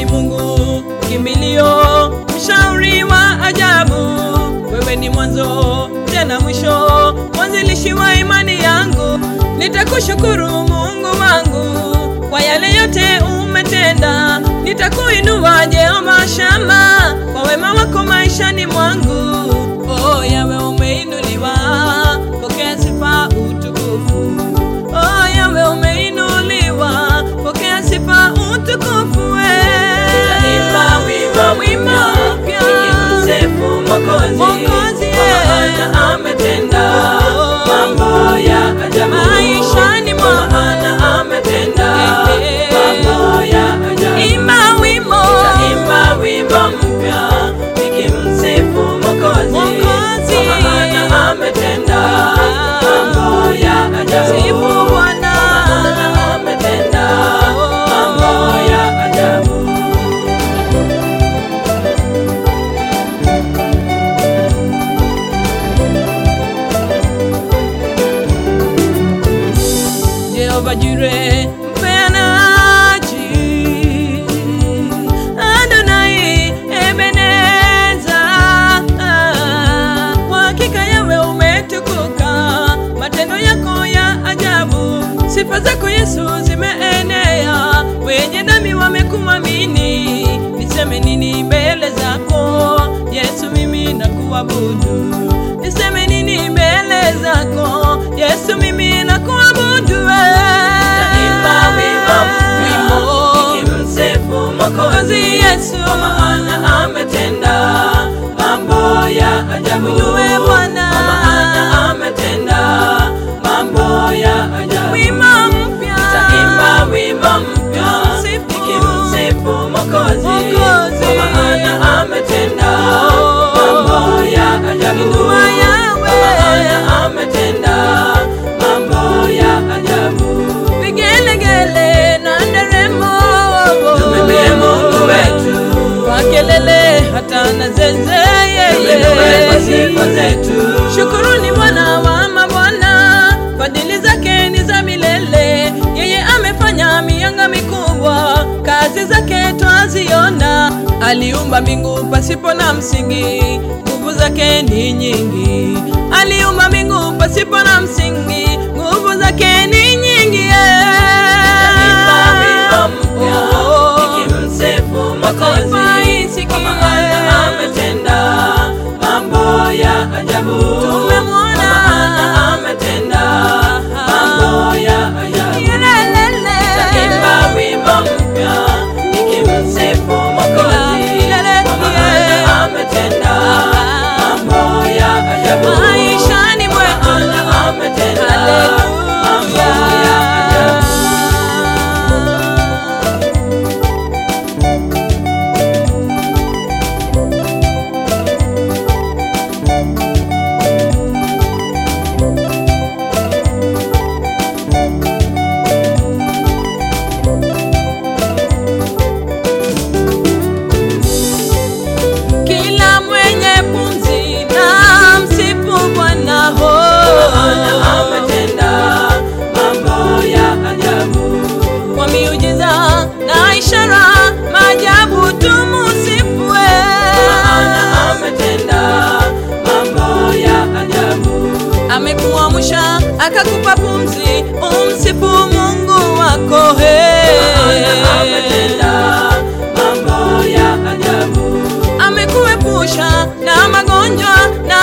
ni Mungu kimbilio, mshauri wa ajabu. Wewe ni mwanzo tena mwisho, mwanzilishi wa imani yangu. Nitakushukuru Mungu wangu kwa yale yote umetenda. Nitakuinua Jehova Shama kwa wema wako maishani mwangu. Oh, yawe umeinuliwa, pokea sifa utukufu. Oh, yawe umeinuliwa, pokea sifa utukufu. Nitaimba wimbo wimbo mpya nikimsifu Mwokozi, Mwokozi, kwa maana ametenda mambo ya ajabu maishani kwa mwangu. maana ametenda Eh, mambo ya ajabu. Imba wimbo Nitaimba wimbo mpya nikimsifu Mwokozi, Mwokozi. kwa maana ametenda mambo ya ajabu. Sifu Bwana. Maana ametenda mambo ya ajabu. Jehova Jire mpeanaji, Adonai Ebeneza. Kwa hakika yawe umetukuka, matendo yako ya ajabu, sifa zako Yesu zimeenea, wenye dhambi wamekuamini. Niseme nini mbele zako Yesu, mimi nakuabudu. Niseme nini mbele zako Yesu, mimi nakuabudu. Nitaimba wimbo mpya nikimsifu Mwokozi, Yesu. kwa maana ametenda mambo ya ajabu. Inuwe Bwana. Kwa maana ametenda mambo ya ajabu. Wimbo mpya. Nitaimba wimbo mpya Msifu. nikimsifu Mwokozi, Mwokozi. kwa maana ametenda Oh. mambo ya ajabu. Inua Yawe. Kwa maana ametenda mambo ya ajabu. Vigelegele na nderemo. Tumwimbie Mungu wetu, Kwa kelele hata na zeze tumwimbie kwa yeye. sifa zetu. Shukuruni Bwana wa mabwana, fadhili zake ni za milele. Yeye amefanya mianga mikubwa, kazi zake twaziona. Aliumba mbingu pasipo na msingi, nguvu zake ni nyingi. Aliumba mbingu pasipo na msingi, nguvu zake ni nyingi. Nitaimba wimbo mpya Oh. nikimsifu Mwokozi, Mataifa isikie. kwa maana ametenda mambo ya ajabu. Tumemwona. Kwa maana ametenda mambo ya ajabu. Yelelele. Nitaimba wimbo mpya nikimsifu Mwokozi, kwa maana ametenda mambo ya ajabu. Maishani mwetu. Kwa maana ametenda mambo ya ajabu. Kila mwenye pumzi na msifu Bwana ho. Maana ametenda mambo ya ajabu. Kwa miujiza na ishara maajabu tumusifue. Maana ametenda mambo ya ajabu. Amekuamsha akakupa pumzi, umsifu Mungu wako he. Maana ametenda mambo ya ajabu. Amekuepusha na magonjwa na